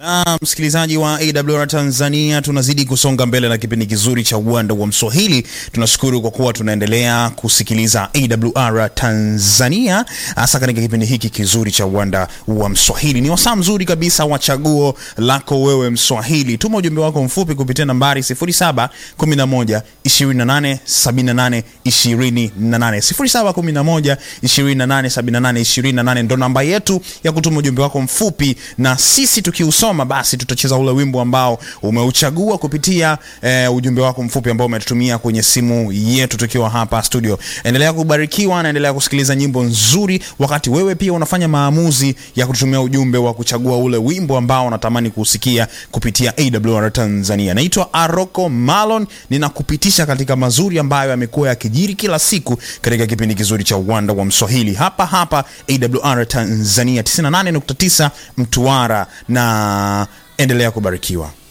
Na msikilizaji wa AWR Tanzania, tunazidi kusonga mbele na kipindi kizuri cha uwanda wa Mswahili. Tunashukuru kwa kuwa tunaendelea kusikiliza AWR Tanzania, hasa katika kipindi hiki kizuri cha uwanda wa Mswahili. Ni wasaa mzuri kabisa wa chaguo lako wewe Mswahili. Tuma ujumbe wako mfupi kupitia nambari 0711 28 78 28 0711 28 78 28 ndo namba yetu ya kutuma ujumbe wako mfupi, na sisi tukiusoma basi tutacheza ule wimbo ambao umeuchagua kupitia eh, ujumbe wako mfupi ambao umetutumia kwenye simu yetu tukiwa hapa studio. Endelea kubarikiwa na endelea kusikiliza nyimbo nzuri, wakati wewe pia unafanya maamuzi ya kututumia ujumbe wa kuchagua ule wimbo ambao unatamani kusikia kupitia AWR Tanzania. Naitwa Aroko Malon, ninakupitisha katika mazuri ambayo yamekuwa yakijiri kila siku katika kipindi kizuri cha uwanda wa Mswahili hapa hapa AWR Tanzania 98.9 Mtwara, na endelea kubarikiwa.